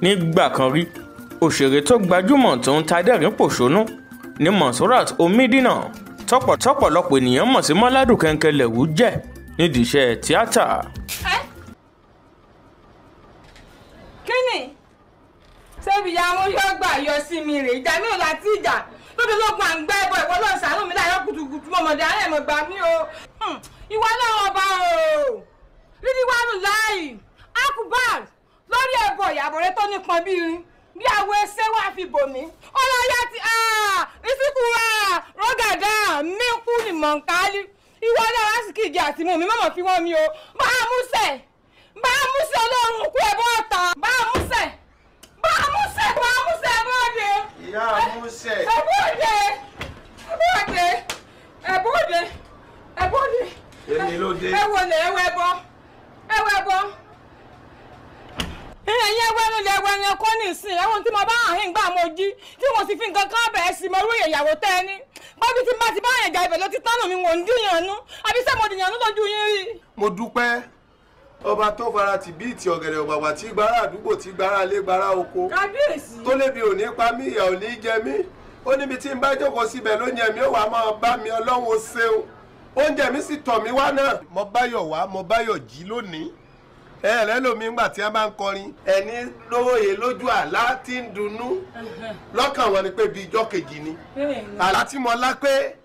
nígbà kan rí òṣèré tó gbajúmọ̀ tó ń ta dẹ́rìn pòṣónú ní Monsurat Omidina tọ́pọ̀tọ́pọ̀lọpọ̀ ènìyàn mọ̀ sí Mọ́ládùn Kẹ́ńkẹ́lẹ̀wú jẹ́ nídìí iṣẹ́ tíátà. kíni ṣébi ìyá wọn yóò gbà yọ sí mi rè ìjà mi ò láti ìjà lóbi lógun à ń gbẹ́ ẹbọ ìwọ náà ṣàánú mi láyọ̀ kùtùkùtù mọ̀mọ́dé ayé mọ̀ gbà mí o ìwọ náà ọba o rídí wàánu láàyè akubar lórí ẹbọ ìyàbọ̀ rẹ tó nípọn bí irin bí àwọ ẹsẹ̀ wà fi bò mí ọlọ́yà ti ìsìnkú rọ́gàdá mi kú ni mọ̀nkálí ìwọ náà wá sí kìjì àti mú mi mọ̀mọ́ fi wọ́n mi o bá a mú sẹ̀ bá a mú sẹ̀ ọlọ́run kú ẹ̀bọ́ ọ̀tá bá a mú sẹ̀ bá a mú sẹ̀ bá a mú sẹ̀ bọ́ọ̀dẹ. ìyá àmúṣẹ. ẹ̀bọ́ọ̀dẹ ẹ̀bọ́ọ̀dẹ ẹ̀bọ́ọ̀dẹ ẹ̀bọ́ọ̀dẹ. èmi ló dé. ẹ wọlé ẹ wẹ bọ ẹ wẹ bọ. ẹ̀yin ẹwẹ́ ló lè wẹ ẹran kọ́ nísìnyí ẹ̀wọ̀n tí mo bá hàn yín gbà mo jí tí mo sì fi nǹkan kan bẹ̀rẹ̀ sí mo rúyè ìyàwó tẹ́ ẹ ní. bọ́bí tí bá ti bá yẹn jà ibẹ̀ ló ti tánù mi wò ń dìyànnú àbí sẹ́ mo dìyànnú lójú yín rí. mo dúpẹ́ ọba tó fara tì bí ìtì ọ̀gẹ̀dẹ̀ ọ̀gbàgbà tí gbára àdúgbò tí gbára lé gbára oko kábíyèsí. tó lébi ò ní pa mí ìyà ò ní jẹ mí ó níbi tí n bá jókòó síbẹ̀ ló yẹ mí ó wà máa bá mi ọlọ́run ó ṣeun oúnjẹ mi sì tọ̀ mí wá náà. mo báyọ̀ wá mo báyọ̀ jí lónìí ẹ ẹ lẹ́lòmí ńgbà tí a bá ń kọrin ẹni lóye lójú àlá tí ń dunnú lọ́kàn wọn ni pé bíi ijọ́ kejì ni àlá tí mo lá pé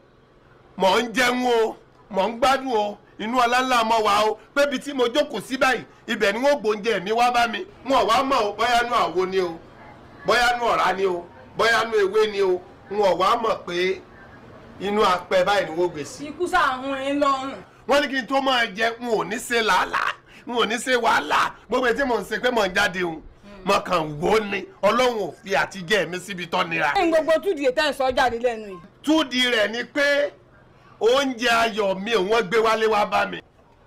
mò ń jẹun o mò ń gbádùn o inú ọlá ńlá mọ wá o pé ibi tí mo jókòó sí báyìí ibẹ̀ ni wọ́n gbóúnjẹ mi wá bá mi wọn ò wá mọ̀ o bóyá nú àwo ni o bóyá nú ọ̀rá ni o bóyá nú ewé ni o wọn ò wá mọ̀ pé inú apẹ báyìí ni wọ́n gbé sí. ikú sàhún ẹ lọ́rùn. wọ́n ní kí n tó máa jẹ n ò ní ṣe làálàá n ò ní ṣe wàhálà gbogbo etí mò ń ṣe pé mò ń jáde o mo kàn wò ó ni ọlọ́run ò fi àtijẹ́ mi síbi tọ́ nira. ẹ̀yin gbogbo túdì ètò ẹ̀ sọ jáde lẹ́nu yìí. túdi rẹ̀ ni pé oúnjẹ ayọ̀ mi wọ́n gbé wálé wá bá mi.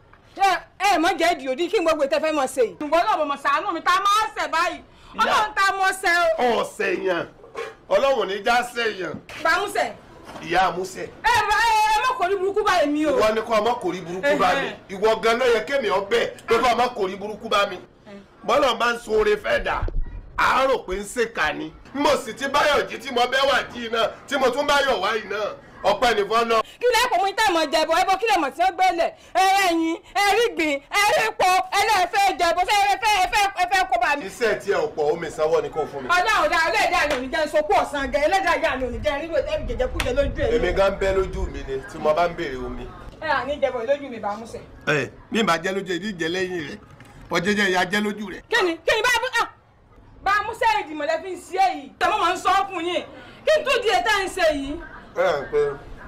ẹ ẹ mọ jẹ ìdí òdì kí n gbogbo ìtẹ́fẹ́ mọ̀ ṣe yìí. ìwọ náà mo mọ̀ sàánú mi tá a máa ṣẹ̀ báyìí ọlọ́run tá a mọ̀ ṣẹ̀ o. ọ̀sẹ̀ yàn ọlọ́run ní já sẹ́yàn bàmúṣẹ̀ ìyá àmúṣẹ. ẹ bá ẹ ẹ má kò ní burúkú báyìí mi o. ìwọ ni kọ́ ọmọ kò rí burúkú bá mi ìwọ gan ló yẹ kémi ọbẹ̀ pé kọ́ ọmọ kò rí burúkú bá mi. bọ́lá máa ń sun oore fẹ́ dà àárò pé ń ṣèkà ni mo sì ti báyọ̀ jí tí mo bẹ́ wà jí náà tí mo tún báyọ̀ wá yìí náà ọpẹ́ nìfọ́n náà. kí lẹ́ pọ̀ mú ní táìmọ̀ jẹ̀bọ̀ ẹbọ kí lè mọ̀ tí ó gbélé ẹ ẹyin ẹ rí gbìn ẹ rí po ẹlẹ́fẹ́ jẹ̀bọ̀ fẹ́ ẹ fẹ́ ẹ fẹ́ ẹ fẹ́ kó bá mi. iṣẹ́ tí ẹ ò pọ̀ omi ìsanwó ni kò fún mi. ọlọ́run dá ẹlẹ́dàá ni òní sopọ̀ ọ̀sán gẹ̀ ẹlẹ́dàá yà ni òní jẹ́ rírò ẹ̀rí jẹjẹ kújẹ lójú ẹ̀. èmi gan bẹ́ lójú mi ni tí mo bá ń béèrè omi. ẹ à ní jẹ̀bọ̀ lójú mi bàmúṣẹ̀. ẹ bí n bá jẹ́ lójú ìdí ìjẹ́ lẹ́yìn rẹ̀ ọjẹ́jẹ́ ìyá jẹ́ lójú rẹ̀. kí ni kí ni bá ah bàmúṣẹ̀ ìdìmọ̀lẹ́ fi ń ṣe yìí. tẹ̀mọ́ máa ń sọ fún yín kí n tún di ètò ẹ̀ ń ṣe yìí. ẹ ẹ pé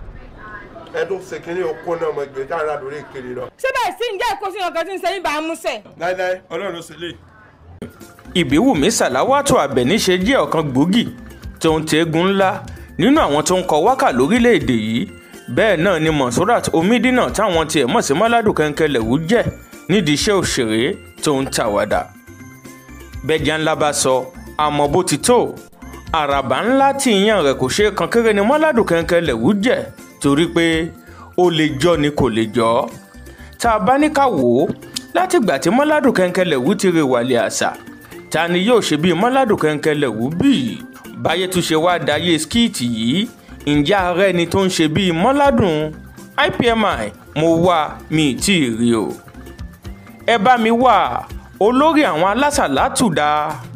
ẹdún ṣèkínní okun náà mo gbé káàrà lórí ìkiri lọ. síbẹ̀ sí ǹjẹ́ ìkóṣí ọkàn tí ń ṣe yín bàmúṣẹ̀. láíláí ọlọ́run ló ṣe lè. ìbíwùmí sàláwátò àbẹ̀ní ṣe jẹ́ ọ̀kan gbòógì tó ń tẹ́gun ńlá nínú àwọn tó ń kọ wákà lórílẹ̀‐èdè yìí bẹ́ẹ̀ náà ni Monsurat Omidina táwọn tiẹ̀ mọ̀ sí Mọ́ládùn Kẹ́ńkẹ́lẹ̀wú jẹ́ nídìí iṣẹ́ òṣèré tó ń tàwàdà bẹ́ẹ̀jà ńlá bá sọ àmọ́ bó ti tó àràbà ńlá tí ìyàn rẹ̀ kò ṣeé kan kéré ni Mọ́ládùn Kẹ́ńkẹ́lẹ̀wú jẹ́ torí pé ó lè jọ ni kò lè jọ tá a bá ní ká wò ó látìgbà tí Mọ́ládùn Kẹ́ńkẹ́lẹ̀wú ti rè wàlẹ̀ àṣà ta ni yóò ṣe bíi Mọ́ládùn Kẹ́ńkẹ́lẹ̀wú bíi báyé tún ṣe wáá dayé skíìtì yìí ǹjẹ́ ààrẹ ni tó ń ṣe bíi Mọ́ládùn IPMI mo wá mi ì tí ì rí o ẹ bá mi wá olórí àwọn alásàlátù dá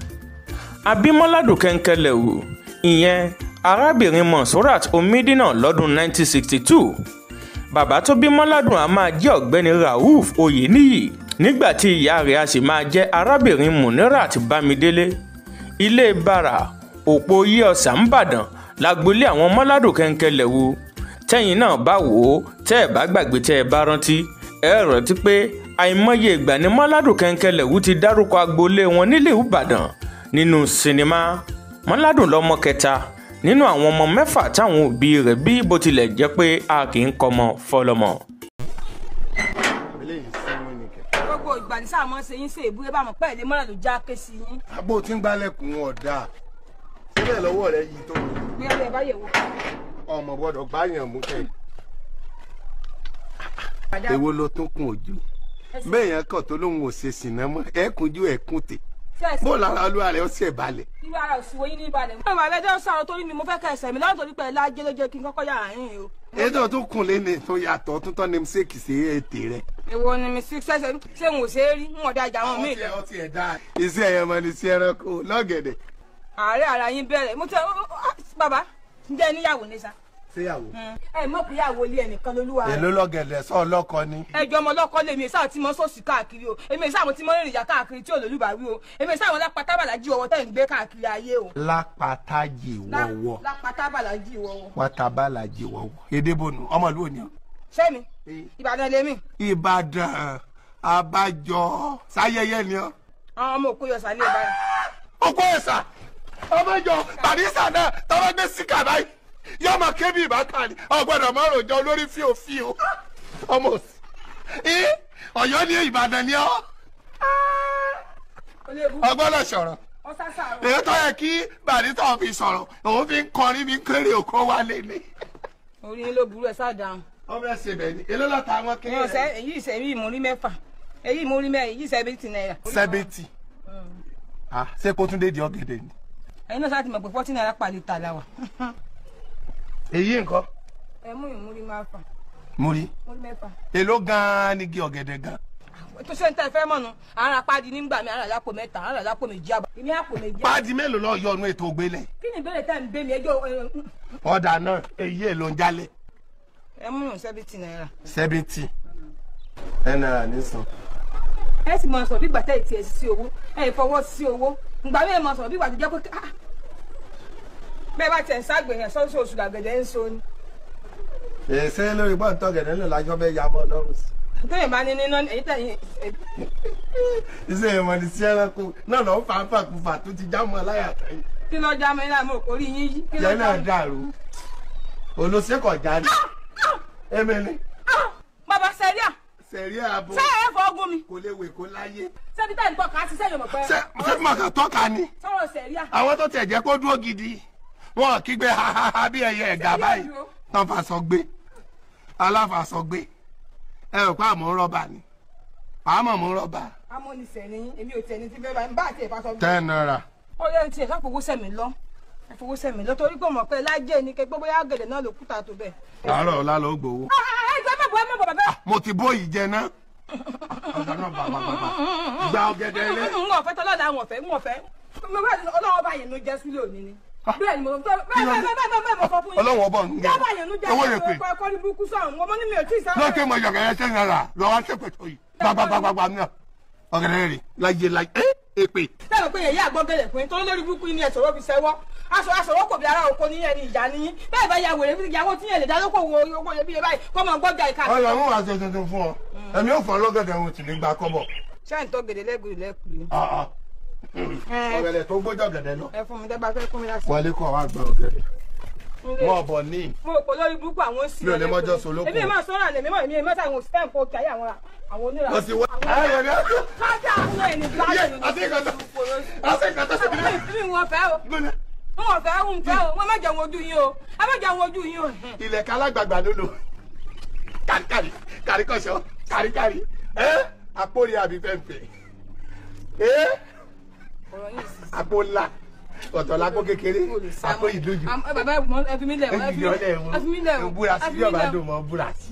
àbí Mọ́ládùn Kẹ́ńkẹ́lẹ̀wú ìyẹn arábìnrin Monsurat Omidina lọ́dún 1962 bàbá tó bí Mọ́ládùn a máa jẹ́ ọ̀gbẹ́ni Rauf Oyeniyi nígbà tí ìyá rẹ̀ a sì máa jẹ́ arábìnrin Munirat Bámidélé ilé bàrà òpó yí ọ̀sà ńbàdàn lágbolé àwọn Mọ́ládùn Kẹ́ńkẹ́lẹ̀wú tẹ́yìn náà bá wò ó tẹ́ ẹ̀ bá gbàgbé tẹ́ ẹ bá rántí ẹ rántí pé àìmọye ìgbà ni Mọ́ládùn Kẹ́ńkẹ́lẹ̀wú ti dárúkọ agboolé wọn nílẹ̀ Ìbàdàn nínú sinimá Mọ́ládùn lọ́mọ kẹta nínú àwọn ọmọ mẹ́fà táwọn òbí rẹ̀ bí bó tilẹ̀ jẹ́ pé a kì í kọ́mọ fọlọ́mọ. gbogbo ìgbà ní sáà mọ́ ṣe yín ṣe ìbúrẹ́ bá mọ̀ pẹ́ ìdè mọ́lá ló já ké sí yín. àbò tí ń gbálẹ̀kùn ọ̀dà síbẹ̀ lọ́wọ́ rẹ yìí tó bí ẹ bá yẹ̀ wò. ọmọ gbọ́dọ̀ gbáyàn mú kẹ́ èwo ló tún kún ojú bẹ́ẹ̀ yẹn kàn tó lóun ò ṣe sìnà mọ́ ẹ kúnjú ẹ kún tè ṣẹ́ẹ̀sì bó lára olúwa rẹ̀ ó sì ẹ̀ balẹ̀. irú ara òsìwò yín ní ìbàdàn. mo máa lẹ́jọ́ sọ̀rọ̀ torí mi mo fẹ́ kẹ́ ẹsẹ̀ mi lọ́wọ́ torí pé ẹ lájẹ́ ló jẹ́ kí n kọ́kọ́ yà áyín o. ètò tó kùn lẹ́nu tó yàtọ̀ tó tọ́ ní sèkì sí ètè rẹ̀. èwo ni mi sí ṣẹ́ṣẹ́ ṣé n ò ṣe é rí n ò dájà àwọn míì lọ. ọtí ẹ̀ dáa. iṣẹ́ ẹ̀yẹ mọ ní sí ẹranko lọ́gẹ̀dẹ̀. ààrẹ ara yín bẹ̀rẹ̀ mo tẹ bàbá ǹjẹ́ níyàwó ní sa. ṣéyàwó. ẹ mọ̀ pé ìyàwó ilé ẹnìkan lolúwa rẹ̀. èló lọ́gẹ̀dẹ̀ sọ ọlọ́kọ ni. ẹjọ́ ọmọ ọlọ́kọ lèmi èsà tí mo sòsì káàkiri o èmi èsà àwọn tí mo rìnrìn ìjà káàkiri tí olólùbáwí o èmi èsà àwọn lápá tábàlájì ọwọ́ tẹ̀ ń gbé káàkiri ayé o. lápátájì wọ̀wọ̀ lápá tábàlájì ọwọ́. wátábàlájì wọ̀wọ̀ èdèbònú ọmọlúwo ni ọ. sẹ́mi ìbàdàn lèmi ìbàdàn abájọ sáyẹyẹ ni ọ. àwọn ọmọ òkú yọ sálẹ̀ báyìí. ọkọ ẹ̀sà ọmọjọ barisa náà tọ́wọ́ gbé síkà báyìí yóò máa ké bí ìbátan ni ọgbọ́dọ̀ máa rojọ́ olórí fíofío ọmọ òsì ẹ ọ̀yọ́ ní ìbàdàn ni ọ olóòbù ọgbọ́dọ̀ sọ̀rọ̀ ọ̀sásà èyí tó yẹ kí barisa fi sọ̀rọ̀ òun fi ń kọrin bí ń kéré òkó wálé ni. orí yín ló burú ẹ sáà dáhùn. ọmọ ẹsẹ bẹ́ẹ̀ ni èló lọta àwọn ní kéré ọ̀sẹ̀ èyí ìṣẹ́ èyí ìmúrí mẹ́fà èyí ìmúrí mẹ́rin èyí ìṣẹ́ bíi náírà. sẹbẹtì ah ṣé kó tún dé di ọ̀gẹ̀dẹ̀ ni. ẹ̀yin náà sáà ti mọ̀ pé fọ́tí náírà pàlẹ́ ta la wà. èyí nǹkan ẹ mú ìmúrí mẹ́fà mo rí ìmúrí mẹ́fà. èló gan-an ni igi ọ̀gẹ̀dẹ̀ gan. tó ṣe ń tẹ́ fẹ́ mọ̀nù àwọn apádi nígbà mi àwọn àlápò mẹ́ta àwọn àlápò méjì àbọ̀ èmi àpò méjì. páàdì mélòó lọ yọ ọnu ètò ògbélẹ̀. kí ni ìbéèrè tẹ́ ń bẹ́ mi ẹjọ́ ọ̀dà náà èyí èlò ń jálẹ̀. ẹ mú ìrùn sẹ́bìtì náírà. seventy ẹ náírà ní sàn. ẹ sì máa sọ bí gbàtẹ́ ìtì ẹ̀ sí owó ẹ fọwọ́ sí owó ìgbà mi ẹ máa sọ bí gbàtẹ́ jẹ́ pé ah bẹ́ẹ̀ bá tiẹ̀ ń ságbè yẹn sọ́sọ́ oṣù làgẹ̀dẹ̀ ń so ni. èsè lórí bọ́ǹtọ̀ gẹ̀dẹ̀ ló lájọ́ bẹ́ẹ̀ ya mọ́ lọ́rùn sí. tóyìn bá ní níná èyí tẹ̀yìn iṣẹ́ ìmọ̀ ní sí ẹranko náà lọ́ọ́ fà á fàkùfà tó ti já mọ́ láyà tẹ́yìn. kí ló já mi láàmú orí yín yí kí ló yẹn já náà mi. dàrú olùsẹ́kọ̀ jáde emele bàbá sẹ́ríà sẹ̀rí ààbò ṣé ẹ fọ ọgùn mi kò lè wè kó láyé. ṣebí tẹ̀ ń tọ́ ká ṣiṣẹ́ yòmọ̀ pẹ́ ṣé ṣé màkà tọ́ka ni sọ̀rọ̀ sẹ́ríà àwọn tó tẹ̀ jẹ́ kó dúró gidi wọn kígbe hahaha bí ẹyẹ ẹ̀gà báyìí tán fàṣọ gbé aláfàṣọ gbé ẹ rò pé àmọ́ rọ́bà ni àmọ́ mú rọ́bà. amónisẹ̀ ni èmi ò tẹ̀ ní ti bẹ́ẹ̀ bá ń bá àti ìfàsọ ten naira. ó yẹ ti ẹ̀ka fowó sẹ̀mí lọ fowó sẹ̀mí lọ torí pé mọ̀ pé lájẹ́ ni kẹgbẹ́ bóyá gẹ̀dẹ̀ náà ló kúta tó bẹ́ẹ̀. àárọ̀ ọ̀la ló gbowó. ẹ jẹ́ mọ̀ bọ́ ẹ mọ̀ bọ̀ bẹ́ẹ̀. mo ti bó yìí jẹ ná. ọ̀gá náà bàbá bàbá gba ọ̀gẹ̀dẹ̀ rẹ. n ò fẹ́ tọ́lá da n ò fẹ́ n ò fẹ́ ọlọ́wọ́ bá yẹn ló jẹ́ sílẹ̀ òní ni. bẹ́ẹ̀ ni mo fẹ́ bẹ́ẹ̀ bẹ́ẹ̀ bẹ́ẹ̀ bẹ́ẹ̀ bẹ́ẹ̀ mo sọ fún yín. ọlọ́wọ́ ọbọ̀ ń jábà yẹn ló gẹ jẹ́ owó lè pè. ẹ̀kọ́ ẹ̀kọ́ ní burúkú sọ̀rọ̀ mo mọ́ ní mi ò tí ì sáré. lọ́ọ̀kẹ́ mọ ọ̀gẹ̀dẹ̀ ten naira lọ́wọ́ sẹ́pẹ̀ tó yìí gbàgbàgbàgbà náà ọ̀gẹ̀dẹ̀ rẹ láyé láyé ẹ́ èpè. sẹ́wọ̀n pé yẹ̀yẹ́ àgbọ̀gẹ̀lẹ̀ fún yín tó lórí burúkú yín ni ẹ̀sọ̀rọ̀ fi sẹ́wọ́ aṣọ aṣọwọ́ kò bí ara oko ní ẹni ìjà níyín bẹ́ẹ̀ bá ya wèrè fún ìyàwó tí yẹn lè dá lóko wo owó yẹn bí yẹn báyìí kọ́ mọ gbọ́jà ìka. ọyọ àwọn àṣẹ tuntun fún ọ ẹmí ò fọ ọlọ́gẹ̀dẹ̀ ohun tì ní gba kọ́bọ̀. ṣé ń tó gèdè lẹ́gùrì lẹ́kùrì. Ah, ah. ọ̀gẹ̀dẹ̀ tó gbójú ọ̀gẹ̀dẹ̀ lọ. ẹ fún mi dẹ́gbà fẹ́ fún mi láti. wọlé kọ́ wa gba ọ̀gẹ̀dẹ̀ mọ́ ọ̀bọ̀ ní. mo rò pé lórí burúkú àwọn sì. Mi ò lè mọ́jọ́ solókùn. èmi máa sọ́ra lèmi mọ̀ èmi mọ́ta àwọn òṣìṣẹ́ nǹkan òkè ayé àwọn àwọn onírà. wọ́n ti wá. ayọ̀ ni ọ̀gẹ̀dẹ̀. kájà àwọn ẹni Yé, gbáyé àti ìkàtà àti ìkàtà sí ìdílé. mi wọn fẹ́ o gbọ́nà wọn fẹ́ o ń fẹ́ o wọn má jẹun ojú yín o ẹ má jẹun ojú yín o. ilẹ̀ kálágbàgbà ló lò kàríkàrí kàríkọ̀ṣọ́ kàríkàrí ẹ́ àpòrí àbí fẹ́ǹfẹ́ ẹ́ ọ̀rọ̀ yìí sì àpò ńlá ọ̀tọ̀ lápò kékeré àpò ìdójú. Am- ẹ bàbá ẹ fi mí lẹ̀ ẹ fi mí ìyọlẹ̀ lẹ̀ ẹ fi mí lẹ̀ wọn o búra ẹ sí fi bí mí ọba lẹ̀ o. dùn mọ́ búra sí.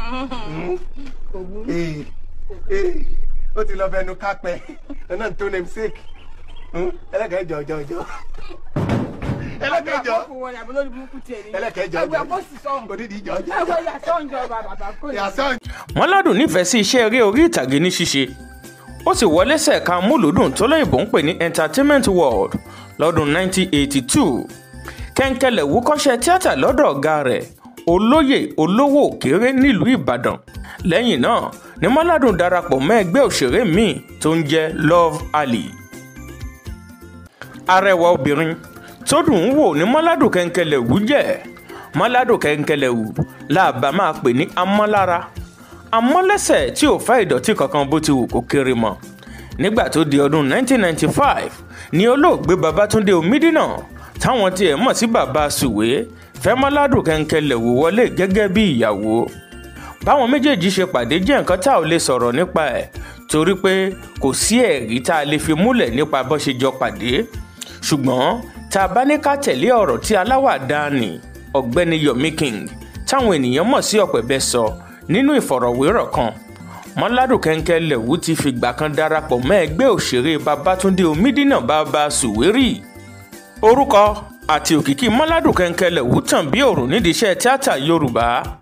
Kò burú. Ee, ee, ó ti lọ fẹnu kápẹ́ ẹ̀nà tó name sake ẹlẹ́kẹ̀ẹ́ jọ jọ jọ ẹlẹ́kẹ̀ẹ́ jọ Àbúrò wọn ni àbúrò lórí burúkú tiẹ̀ ni. ẹlẹ́kẹ̀ẹ́ jọ ẹgbẹ́ jọ kó sì sọ̀hún. òdìdí jọ jọ ẹgbẹ́ yàtọ̀ ń jọ bàbá kò ní. yàtọ̀ wọ́n ládùn nífẹ̀ẹ́ sí iṣẹ́ eré orí ìtàgé ní ṣíṣe ó sì wọlé sẹ̀ka múlùdùn tó lóyìnbó ń pè ní entertainment world lọ́dún 1982 kẹ́ńkẹ́lẹ̀ wúkọ́ṣẹ́ tíátà lọ́dọ̀ ọ̀gá rẹ̀ olóyè olówó òkèrè nílùú ìbàdàn lẹ́yìn náà ni mọ́ládùn darapọ̀ mọ́ ẹgbẹ́ òṣèré míì tó ń jẹ́ love alley arẹwà obìnrin tó dùn ún wò ní mọ́ládùn kẹ́ńkẹ́lẹ̀ wú jẹ́ mọ́ládùn kẹ́ńkẹ́lẹ̀ wú làbá máa pè ní amọ́lára amọ́lẹ́sẹ̀ tí ò fẹ́ ìdọ̀tí kankan bó ti wù kó kéré mọ́ nígbà tó di ọdún 1995 ni olóògbé babatunde omidina táwọn tiẹ̀ mọ̀ sí baba sùwé fẹ́ mọ́ládùn kẹ́ńkẹ́lẹ̀ wò wọlé gẹ́gẹ́ bí ìyàwó báwọn méjèèjì ṣe pàdé jẹ́ nǹkan tá ò lè sọ̀rọ̀ nípa ẹ̀ torí pé kò sí ẹ̀rí tá a lè fi múlẹ̀ nípa bó ṣe jọ pàdé ṣùgbọ́n tá a bá ní ká tẹ̀lé ọ̀rọ̀ tí aláwàdà ni ọ̀gbẹ́ni Yomi King táwọn ènìyàn mọ̀ sí ọ̀pẹ̀bẹ sọ nínú ìfọ̀rọ̀wérọ̀ kan mọ́ládùn kẹ́ńkẹ́ lẹ̀wú ti fìgbà kan darapọ̀ mọ́ ẹgbẹ́ òṣèré Babátúndé Omídínà bàbá Sùwérì orúkọ àti òkìkí mọ́ládùn kẹ́ńkẹ́ lẹ̀wú tàn bí òrùn nídìí iṣẹ́ tíátà Yorùbá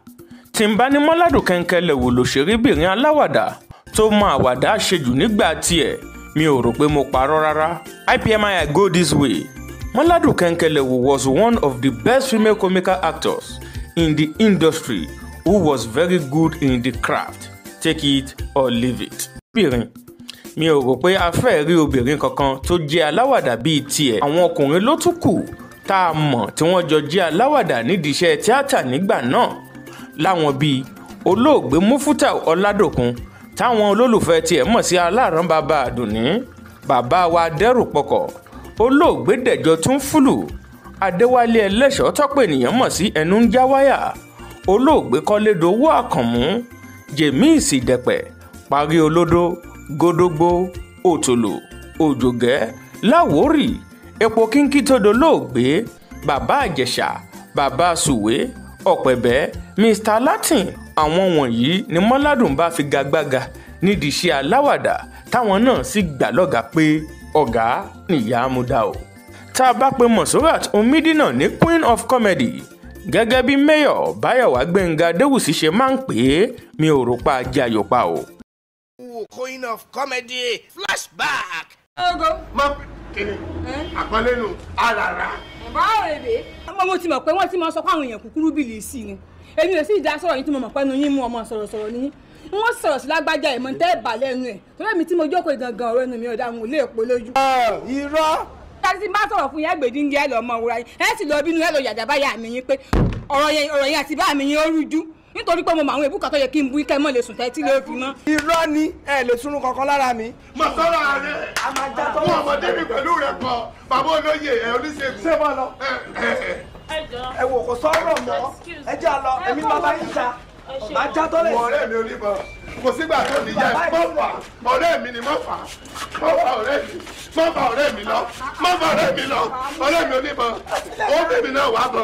tí ń bá ní mọ́ládùn kẹ́ńkẹ́ lẹ̀wú lòṣèrébìnrin aláwàdà tó mọ àwàdà ṣejù nígbà tiẹ̀ mi ò rò pé mo parọ́ rárá IPMI I go this way mọ́ládùn kẹ́ńkẹ́ lẹ̀wú was one of the best female comical actors in the industry who was very good in the craft take it or leave it. obìnrin mi ò rò pé a fẹ́ rí obìnrin kankan tó jẹ́ aláwàdà bíi tiẹ̀ àwọn ọkùnrin ló tún kù tá a mọ̀ tí wọ́n jọ jẹ́ aláwàdà nídìí iṣẹ́ tíátà nígbà náà láwọn bíi olóògbé mufuta ọládòkun táwọn olólùfẹ́ tiẹ̀ mọ̀ sí aláàrán bàbá àdùnní bàbá wa dẹ́rù pọkọ̀ olóògbé dẹ̀jọ tún fúlù adéwálé ẹlẹ́ṣọ́ tọ́pọ̀ ènìyàn mọ̀ sí ẹnu ń já wáyà olóògbé kọ́lédowó àkànmú james ìdẹ̀pẹ̀ parí olódó gódógbó òtòlò òjògẹ́ láwórì epo kínkí tó dolóògbé bàbá àjẹsà bàbá sùwé ọ̀pẹ̀bẹ́ mr latin àwọn wọ̀nyí ni mọ́ládùn bá fi gagbága nídìí iṣẹ́ aláwàdà táwọn náà sì gbà lọ́gàá pé ọ̀gá nìyá amúdá o tá a bá pe monsurat omidina ní queen of comedy gẹ́gẹ́ bí mayor báyọ̀wá gbẹ̀ngà adéwùsì ṣe máa ń pè é mi ò rò pa ajé ayọ̀pá o. queen of comedy flashback. ogo mọ kíni àpọ́nlé nu àràrà. báwo rèé ọmọ mo ti mọ̀ pé wọ́n ti máa sọ pé àwọn èèyàn kúkúrú bìlì sí ni èmi ò sì dá sọ̀rọ̀ yín tí mo mọ̀ pé ẹnu yín mú ọmọ sọ̀rọ̀sọ̀rọ̀ ní wọ́n sọ̀rọ̀ sí lágbájá ìmọ̀ tẹ́ ẹ̀ bà lẹ́nu ẹ̀ torí èmi tí mo jókòó gangan ọ̀rọ̀ ẹnu mi ò dá àwọn olè èpo lójú. irọ́ láti ti bá sọ̀rọ̀ fún yín ẹgbẹ̀dì ń jẹ́ ẹ lọ ọmọ òwúra yín ẹ sì lọ bínú ẹ lọ yàjà báyà mi yín pé ọ̀rọ̀ yẹn ọ̀rọ̀ yẹn àti bá mi yín ó rújú nítorí pé mo mọ àwọn èbúkà tó yẹ kí n bu ikẹ́ mọ́ lè sùn tẹ́tí ló fi mọ́. irọ́ ni ẹ lè sunrun kankan lára mi. mo sọ̀rọ̀ ààrẹ àwọn ọmọdé mi pẹ̀lú rẹ̀ pọ̀ bàbá olóye ẹ̀ oníṣègùn. ṣé bọ́ lọ ẹ ẹ ẹ ẹ wò kò sọ̀rọ̀ mọ́ ẹ jẹ́ àlọ́ èmi ní bàbá yìí ta màá já tọ́lẹ̀. wọ ọ̀rẹ́ mi oníbọn kò sígbà tó ní jẹ mọ fà ọ̀rẹ́ mi ni mọ fà mọ fà ọ̀rẹ́ mi mọ fà ọ̀rẹ́ mi lọ mọ fà ọ̀rẹ́ mi lọ ọ̀rẹ́ mi oníbọn ó bẹ mi náà wà bọ.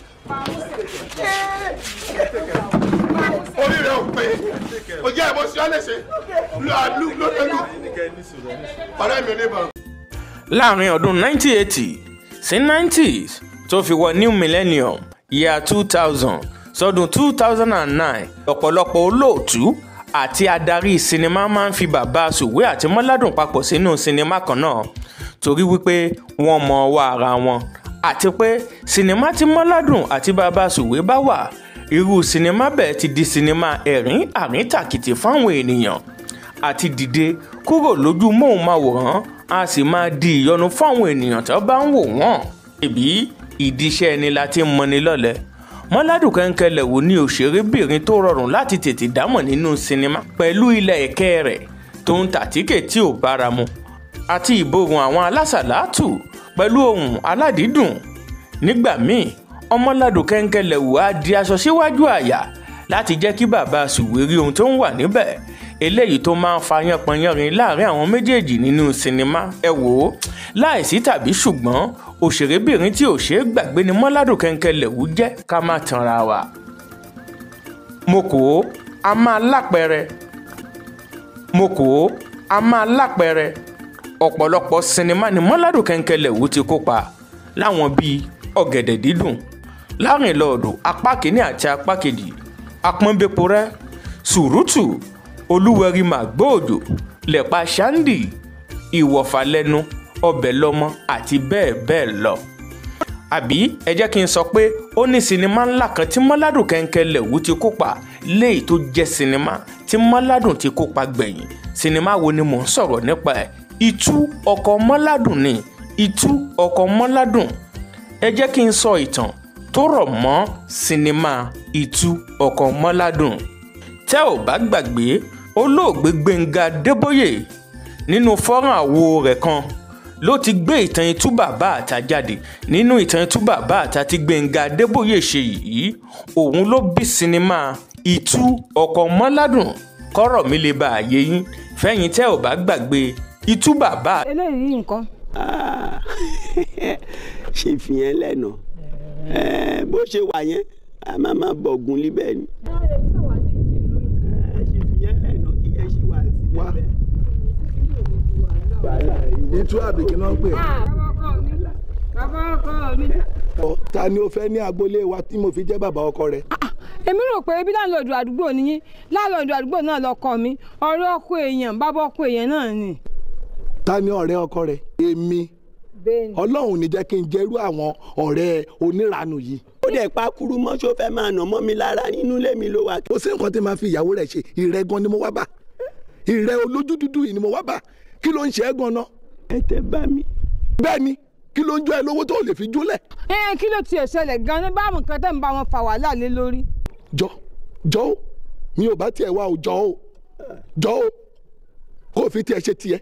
orí rẹ ò pé o jẹ ẹbọ sí ọ lẹsẹ lu àlù lọdọọdún ọ̀rẹ́ mi oníbọn. láàrin ọdún 1980 sí 90s tó fi wọ new millennium year 2000 sọdún 2009 ọ̀pọ̀lọpọ̀ olóòtú àti adarí sinimá máa ń fi bàbá sùwé àti mọ́ládùn papọ̀ sínú sinimá kan náà torí wípé wọ́n mọ ọwọ́ ara wọn àti pé sinimá tí mọ́ládùn àti bàbá sùwé bá wà irú sinimá bẹ́ẹ̀ ti di sinimá ẹ̀rín àríntàkìtì fáwọn ènìyàn àti dìde kúrò lójú móhùnmáwòrán a sì máa di ìyọnu fáwọn ènìyàn tó bá ń wò wọ́n ìbí ìdíṣẹ́ ẹni la ti ń mọni lọ́lẹ̀ mọ́ládùn kẹ́ńkẹ́lẹ̀ wò ní òṣèrébìnrin tó rọrùn láti tètè dámọ̀ nínú sinimá pẹ̀lú ilẹ̀ ẹ̀kẹ́ rẹ̀ tó ń tàtíkè tí ò bára mu àti ìborùn àwọn alásàlátù pẹ̀lú ohùn aládìídùn nígbà míì ọmọládùn kẹ́ńkẹ́lẹ̀ wò á di aṣọ síwájú àyà láti jẹ́ kí bàbá sùwé rí ohun tó ń wà níbẹ̀ eléyìí tó máa ń fa yánpọnyánrin láàrin àwọn méjèèjì nínú sinimá ẹ wò ó láìsí tàbí ṣùgbọ́n òṣèrébìnrin tí ò ṣeé gbàgbé ni mọ́ládùn kẹ́ńkẹ́lẹ̀ wù jẹ́ ká má tanra wa. mo kò ó a máa lápẹẹrẹ mo kò ó a máa lápẹẹrẹ ọ̀pọ̀lọpọ̀ sinimá ni mọ́ládùn kẹ́ńkẹ́lẹ̀ wù ti kópa láwọn bíi ọ̀gẹ̀dẹ̀ dídùn láàrínlọ́ọ̀dù apá kìíní àti apá kejì apọ́nbẹ́pọ̀rẹ́ sùrùtù olúwẹ̀rí màgbóòjò lẹ̀pa ṣáńdì ìwọ̀fàlẹ́nu ọbẹ̀ lọ́mọ àti bẹ́ẹ̀ bẹ́ẹ̀ lọ. àbí ẹ jẹ́ kí n sọ pé ó ní sinimá ńlá kan tí mọ́ládùn kẹ́ńkẹ́lẹ̀ wù ti kópa léyìí tó jẹ́ sinimá tí mọ́ládùn ti kópa gbẹ̀yìn sinimá wo ni mò ń sọ̀rọ̀ nípa ẹ̀ ìtú ọkọ̀ mọ́ládùn ni ìtú ọkọ̀ mọ́ládùn ẹ jẹ́ kí n sọ ìtàn tó rọ̀ mọ́ sinimá ìtú ọkọ̀ mọ́ládùn tẹ́ ò bá gbàgbé olóògbé gbẹ̀ngà débóyè nínú fọ́nrán àwo rẹ̀ kan ló ti gbé ìtàn itú bàbá àta jáde nínú ìtàn itú bàbá àta tí gbẹ̀ngà débóyè ṣe yìí òun ló bí sinimá ìtú ọkọ̀ mọ́ládùn kọ́rọ̀ mi lè bá àyè yín fẹ́yìn tẹ́ ò bá gbàgbé itú bàbá eléyìí nǹkan. Ah, ṣe fi yẹn lẹ́nu bó ṣe wà yẹn a máa máa bọ̀gùn líbẹ̀ ni. Eh, ṣe fi yẹn lẹ́nu kí ẹ ṣe wà sí Wá. bẹ́ẹ̀. ìtú àbíkí náà ń pè bàbá ọkọ mi. ọ́ ta ni o fẹ́ ní agboolé wa tí mo fi jẹ́ bàbá ọkọ rẹ. èmi rò pé bí láńlọ́ọ̀dù àdúgbò nìyí láńlọ́ọ̀dù àdúgbò náà lọkọ mi ọ̀rẹ́ ọkọ èèyàn bàbá ọkọ èèyàn náà ni. ta ni ọ̀rẹ́ ọkọ rẹ. èmi bẹ́ẹ̀ni. ọlọ́run ní jẹ́ kí n jẹ́rú àwọn ọ̀rẹ́ oníranù yìí. ó dẹ̀ pa kúrú mọ́ ṣó fẹ́ máa nà mọ́ mi lára nínú ilé mi ló wà. kò sí nǹkan tí màá fi ìyàwó rẹ̀ ṣe ìrẹ́ gan ni mo wá bá ìrẹ́ olójú dúdú yìí ni mo wá bá kí ló ń ṣe é gan náà. ẹ tẹ bá mi. bẹ́ẹ̀ ni kí ló ń jọ ẹ lówó tó lè fi jólẹ̀. ẹ kí ló tiẹ̀ ṣẹlẹ̀ gan-an báwọn nǹkan tẹ̀ ń bá wọn fà wàhálà lé lórí. jọ jọ o mi ò bá tiẹ̀ wá o jọ o jọ o kó o fi tiẹ̀ ṣe tiẹ̀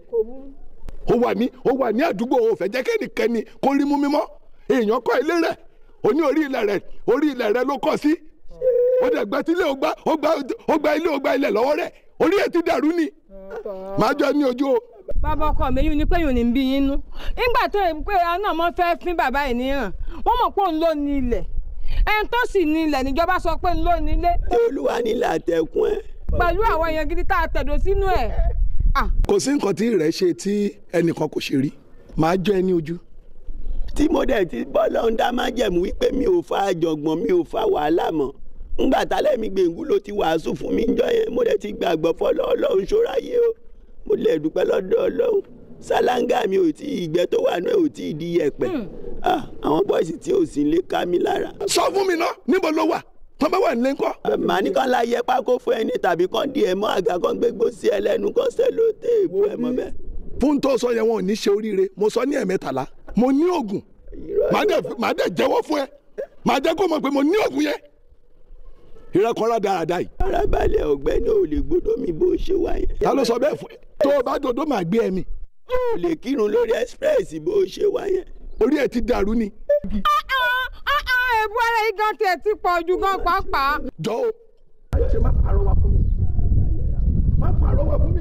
o wà ní o wà ní àdúgbò o fẹ́ jẹ́ kẹ́nìkẹ́ni kó rí mú mímọ́ èèyàn kọ́ ilé rẹ̀ o ní orí ilẹ̀ rẹ̀ orí ilẹ̀ rẹ̀ ló kọ́ sí o dẹ̀ gbẹ́ sílé o gbá o gbá o gbá ilé o gbá ilẹ̀ lọ́wọ́ rẹ̀ orí ẹ̀ ti dàrú ni màá jọ ní ojú o. bàbá ọkọ mi yún ni pé yún ni ń bí yín nú nígbà tó yẹ pé àwọn náà mọ fẹ́ fín bàbá ẹ̀ níhàn wọ́n mọ̀ pé òun ló ní ilẹ̀ ẹni tó sì ní ilẹ̀ níjọba sọ pé òun ló ní ilé tí olúwa nílẹ̀ àtẹ̀kùn ẹ̀. pẹ̀lú àwọn èèyàn gidi tá a tẹ̀dọ̀ sínú ẹ̀. Ah, kò sí nǹkan tí rẹ̀ ṣe tí ẹnìkan kò ṣe rí màá jọ ẹ ní ojú. tí mo dẹ̀ ti bọ́ lọ́hún dá má jẹ̀mú wípé mi ò fa àjọ̀gbọ̀n mi ò fa wàhálà mọ́ ńgbà tálẹ̀ mi gbẹ̀ngú ló ti wàásù fún mi ńjọ́ yẹn mo dẹ̀ ti gbàgbọ́ fọlọ́ ọlọ́run ṣọ́ráyé o mo lè dúpẹ́ lọ́dọ̀ ọlọ́run sálángà mi ò tí ìgbẹ́ tó wà náà ò tí ì di yẹ̀pẹ̀ Ah, àwọn bọ́ìsì tí ò sí lè ká mi lára. sọ fún mi náà níbo ló wà tó bá wà nílé ńkọ́. màá ní kàn láyẹ pákó fún ẹni tàbí kàn di ẹ̀ mọ́ àga kan gbégbó sí ẹ lẹ́nu kan sẹ́ló téèpù ẹ̀ mọ́ bẹ́ẹ̀. fún tó sọ yẹn wọn ò ní ṣe oríire mo sọ ní ẹ̀mẹ́tàlá mo ní oògùn màá dẹ̀ màá dẹ̀ jẹ́wọ́ fún ẹ màá jẹ́ kó mọ̀ pé mo ní oògùn yẹn ìrẹ́kọ̀ọ́ra dáadáa yìí arábàlẹ̀ ọ̀gbẹ́ni ò lè gbọ́dọ̀ mi bó ṣe wà yẹn. ta ló sọ bẹ́ẹ̀ fún ẹ tó o bá dodo màá gbé ẹ mi ò lè kírun lórí express bó ṣe wà yẹn. orí ẹ ti dàrú ni ah, ah, ah, èbú ara yìí gan tiẹ̀ ti pọ̀ ju gan pàápàá. jọ o. ṣe má pàrọwà fún mi má pàrọwà fún mi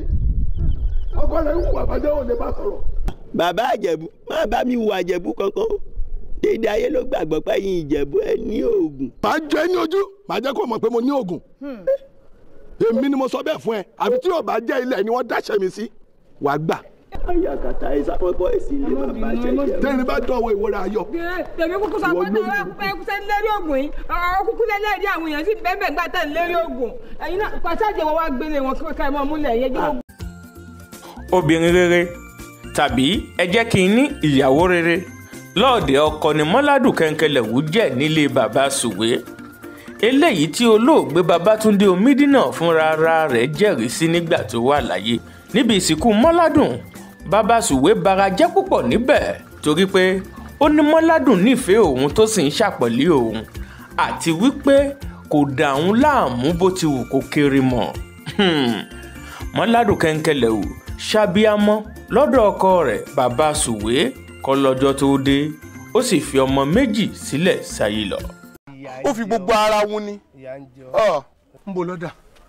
ọkọ rẹ ń wù àbájá ò lè má sọ̀rọ̀. bàbá àjẹ̀bú má bá mi wà àjẹ̀bú kankan o dédé ayé ló gbàgbọ́ pé yín ìjẹ̀bú ẹ ní oògùn. màá jọ ẹ ní ojú màá jẹ́ kó mọ̀ pé mo ní oògùn èmi ni mo sọ bẹ́ẹ̀ fún ẹ àfi tí yóò bá jẹ́ ilẹ̀ ni wọ́n dáṣẹ́ mi sí wàá gbà ayakata ìsàpọ̀pọ̀ èsì ilé bàbá ṣẹ̀ṣẹ̀. tẹ́rin bá dánwò ìwúra ayọ̀ tèmi kúkú sọ pé náà ẹ kúkú lérí oògùn yìí ọ̀rọ̀ kúkú lẹ́lẹ́rìí àwọn èèyàn sì bẹ́ẹ̀ bẹ́ẹ̀ gbà tẹ̀ lérí oògùn ẹ̀yin náà pàṣẹ àjẹwọ́ wa gbélé wọn kí ká ẹ mọ́ múlẹ̀ yẹn jẹ́ obìnrin rere tàbí ẹ jẹ́ kí n ní ìyàwó rere lọ́ọ̀dẹ̀ ọkọ ni mọ́ládù kẹ́ńkẹ́lẹ̀wù jẹ́ nílé bàbá sùwé eléyìí tí olóògbé babátúndé omídínà fúnra ara rẹ̀ jẹ́rìí sí nígbà tó wà láyé níbi ìsìnkú mọ́ládùn bàbá sùwé bara jẹ́ púpọ̀ níbẹ̀ torí pé ó ní mọ́ládùn nífẹ̀ẹ́ òun tó sì ń ṣàpọ̀lé òun àti wípé kò dà òun láàmú bó ti wù kó kéré mọ́ Hmm. mọ́ládùn kẹ́ńkẹ́lẹ̀wù ṣàbíamọ́ lọ́dọ̀ ọkọ rẹ̀ bàbá sùwé kọ́ lọ́jọ́ tó dé ó sì fi ọmọ méjì sílẹ̀ sáyé lọ. ó fi gbogbo ara wun ni ọ ń bo lọ́dà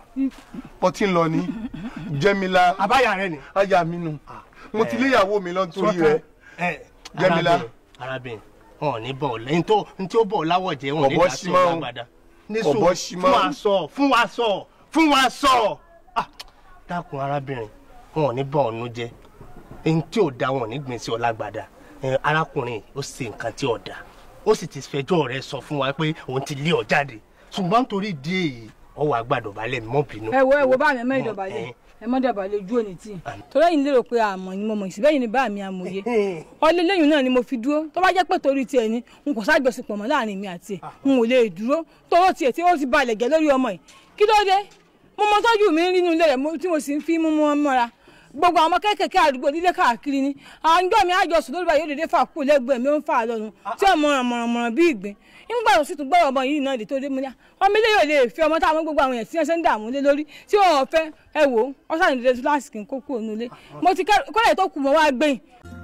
mo ti ń lọ ní jẹ́mílá àbáyà rẹ ni. aya mi nù mo ti léyàwó mi lọ nítorí rẹ ẹ Jẹ́mílá. arábìnrin arábìnrin wọn ò ní bọ̀ ọ́ lẹ́yìn tó ní tí ó bọ̀ ọ́ láwọ̀ jẹ́ wọn ò ní Ọ̀bọ dá sí ṣímọ́ o. ọ̀la gbàdá. ní Ọ̀bọ sùúrù ṣímọ́. fún wa sọ fún wa sọ fún wa sọ Ah, dákun arábìnrin wọn ò ní bọ̀ ọ́ nú jẹ́ ẹni tí ò da wọn ò ní gbìn sí ọ̀la gbàdá Ẹ, arákùnrin ó ṣe nǹkan tí ò da ó sì ti fẹjọ́ rẹ̀ sọ fún wa pé òun ti lé ọ jáde ṣùgbọ́n nítorí ìdí èyí ọwọ́ àgbàdo balẹ̀ mọ́ bínú. ẹ wo ẹ wo bá mi ẹ mọ Mọ̀, ìdọ̀bálẹ̀ ẹ. ẹ mọ ìdọ̀bálẹ̀ ojú òní tì torí ẹ̀yin lérò pé àmọ́ ni mo mọ̀ ìsìbẹ́yìn ni bá mi àmọ̀ye ọlẹ́ lẹ́yìn náà ni mo fi dúró tó bá jẹ́ pé torí tiẹ̀ ni n kò sájọsìpọ̀ mọ́ láàrin mi àti ẹ̀ n ò lè dúró tọwọ́ tiẹ̀ tí ó ti balẹ̀ gẹ́ lórí ọmọ yìí kí ló dé mo mọ tọ́jú mi nínú ilé rẹ̀ mo- tí mo sì ń fi mú mọ́ mọ́ra gbogbo àwọn ọmọ kéékèèké àdúgbò nílé káàkiri ni àwọn ọjọ́ mi àjọsùn lórí báyìí ó dédé fà kú lẹ́gbẹ̀ẹ́ mi ó ń fà á lọ́nu tí ọmọ mọ̀rànmọ̀ràn bí ìgbín nígbà tó sì tún gbọ́dọ̀ ọmọ yìí náà lè tó dé mú ní ọmọ ilé yóò lè fi ọmọ táwọn gbogbo àwọn èèyàn tí wọ́n ṣe ń dààmú lé lórí tí wọ́n fẹ́ ẹ wò ó wọ́n sàní dédé túláàsì kí n kó kúrò nílé mo ti kọ́lẹ̀ tó kù mọ́ wá gbẹ̀yìn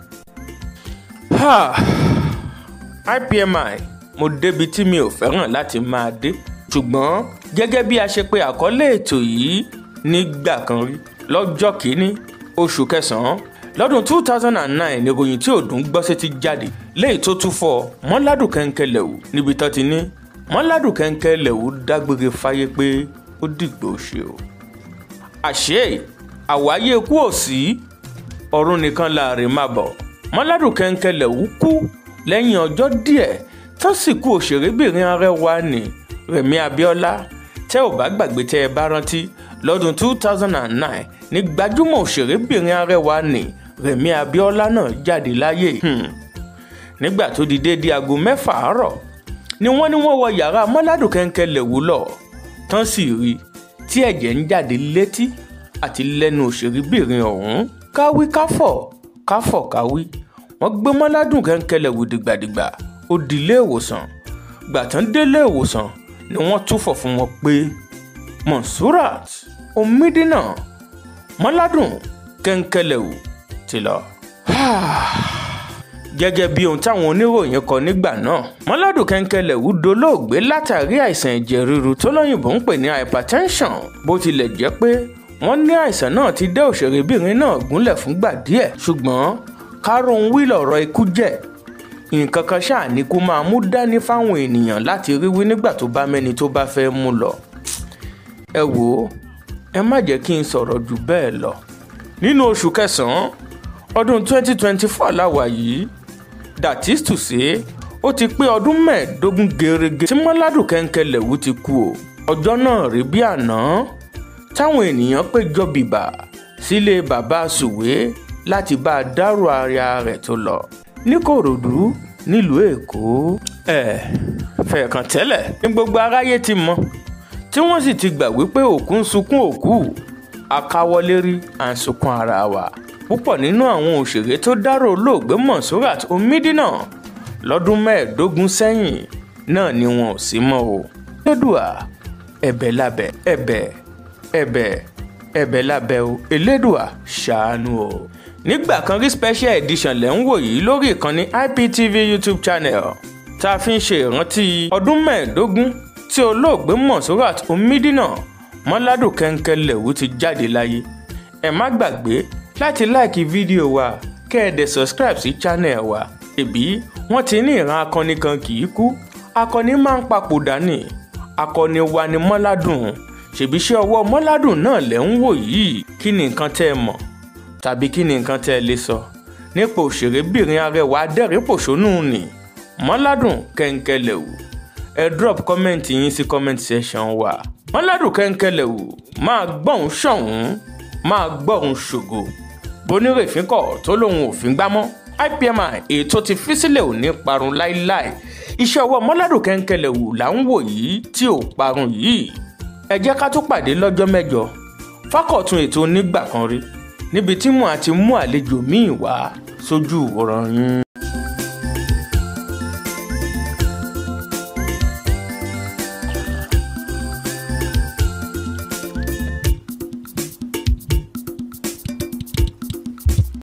Ha! IPMI mo débi tí mi ò fẹ́ràn láti máa dé ṣùgbọ́n gẹ́gẹ́ bí a ṣe pé àkọlé ètò yìí nígbà kan rí lọ́jọ́ kìíní oṣù kẹsàn-án lọ́dún two thousand and nine ni ìròyìn tí òdùn gbọ́ sétí jáde léyìí tó tún fọ́ mọ́ládùn kẹ́ńkẹ́lẹ̀wù níbi tán ti ní mọ́ládùn kẹ́ńkẹ́lẹ̀wù dágbére fáyé pé ó dìgbò ṣe o. àṣé àwáyé kú ò sí ọ̀run nìkan láàrin máa bọ̀ mọ́ládùn kẹ́ńkẹ́lẹ̀wù kú lẹ́yìn ọjọ́ díẹ̀ tán sì kú òṣèrébìnrin arẹwà ní rẹ̀mí abíọ́lá tẹ́ ò bá gbàgbé tẹ́ ẹ bá rántí lọ́dún two thousand and nine ní gbajúmọ̀ òṣèrébìnrin arẹwà ní rẹ̀mí abíọ́lá náà jáde láyé nígbà tó di déédé aago mẹ́fà àárọ̀ ni wọ́n ní wọ́n wọ yàrá mọ́ládùn kẹ́ńkẹ́lẹ̀wù lọ tán sì rí tí ẹ̀jẹ̀ ń jáde létí àti lẹ́nu òṣèrébìnrin ọ̀hún káwí káfọ̀ káfọ̀ káwí wọ́n gbé mọ́ládùn kẹ́ńkẹ́lẹ̀wù dìgbàdìgbà ó di ilé ìwòsàn gbàtàn délé ìwòsàn ni wọ́n túfọ̀ fún wọn pé monsurat omidina mọ́ládùn kẹ́ńkẹ́lẹ̀wù ti lọ. gẹ́gẹ́ bí ohun táwọn oníròyìn kọ nígbà náà mọ́ládùn kẹ́ńkẹ́lẹ̀wù dolóògbé látàrí àìsàn ẹ̀jẹ̀ ríru tó lóyìnbó ń pè ní hypertension bó tilẹ̀ jẹ́ pé wọ́n ní àìsàn náà ti dé òṣèrébìnrin náà gúnlẹ̀ fúngbà díẹ̀ ṣùgbọ́n kárọ̀hún wí lọ̀rọ̀ ikú jẹ́ nǹkan kan ṣáà ní kó máa mú dání fáwọn ènìyàn láti rí wí nígbà tó bá mẹ́ni tó bá fẹ́ mú lọ. ẹ wò ó ẹ má jẹ́ kí n sọ̀rọ̀ jù bẹ́ẹ̀ lọ. nínú oṣù kẹsàn-án ọdún 2024 láwa yìí that is to say ó ti pé ọdún mẹ́ẹ̀ẹ́dógún gerege tí mọ́ládùn kẹ́ńkẹ́lẹ̀wù ti kú o. ọjọ́ náà rí bí àná táwọn ènìyàn péjọ bìbà sílé bàbá sùwé láti bá a dárò ara rẹ̀ tó lọ níkòròdú nílùú èkó. ẹ fẹ̀ẹ̀kàn tẹ́lẹ̀ ní gbogbo aráyé ti mọ̀ tí wọ́n sì ti gbà wípé òkú ń sunkún òkú akáwọlérí à ń sunkún ara wa. púpọ̀ nínú àwọn òṣèré tó dárò olóògbé monsurat omidina lọ́dún mẹ́ẹ̀ẹ́dógún sẹ́yìn náà ni wọn ò sí mọ́ o. elédùà ẹ̀bẹ̀ lábẹ́ ẹ̀bẹ̀ ẹ̀bẹ̀ ẹ̀bẹ̀ lábẹ́ o elédùà ṣàánú o nígbà kan rí special edition lẹ́ ń wò yìí lórí ìkànnì IPTV YouTube channel tá a fi ń ṣe ìrántí ọdún mẹ́ẹ̀ẹ́dógún tí olóògbé monsurat omidina mọ́ládùn kẹ́ńkẹ́lẹ̀wù ti jáde láyé ẹ má gbàgbé láti láìkí fídíò wa kẹ́ ẹ dẹ̀ subscribe sí channel wa ẹ̀bí wọ́n ti ní ìran akọni kan kì í kú akọni máa ń papòdà ní akọni wa ni mọ́ládùn ṣèbíṣẹ́ ọwọ́ mọ́ládùn náà lẹ́ ń wò yìí kí ni nǹkan tẹ́ ẹ mọ̀ tàbí kí ni nǹkan tẹ́ ẹ lè sọ nípa òṣèrébìnrin arẹwà adẹ́rìnpòṣónú ni mọ́ládùn kẹ́ńkẹ́lẹ̀wù ẹ drop comment yín sí comment section wa mọ́ládùn kẹ́ńkẹ́lẹ̀wù máa gbọ́hùn ṣọ̀hún máa gbọ́hùn ṣògo bonírèfín kọ̀ tó lóun òfin gbámọ́ IPMI èyí tó ti fi sílẹ̀ ò ní parun láíláí iṣẹ́ ọwọ́ mọ́ládùn kẹ́ńkẹ́lẹ̀wù là ń wò yìí tí ò parun yìí ẹ jẹ́ ká tún pàdé lọ́jọ́ mẹ́jọ fákọ̀tún ètò onígbà kan rí níbi tí mo àti mú àlejò míì wá sójú ìwòran yín.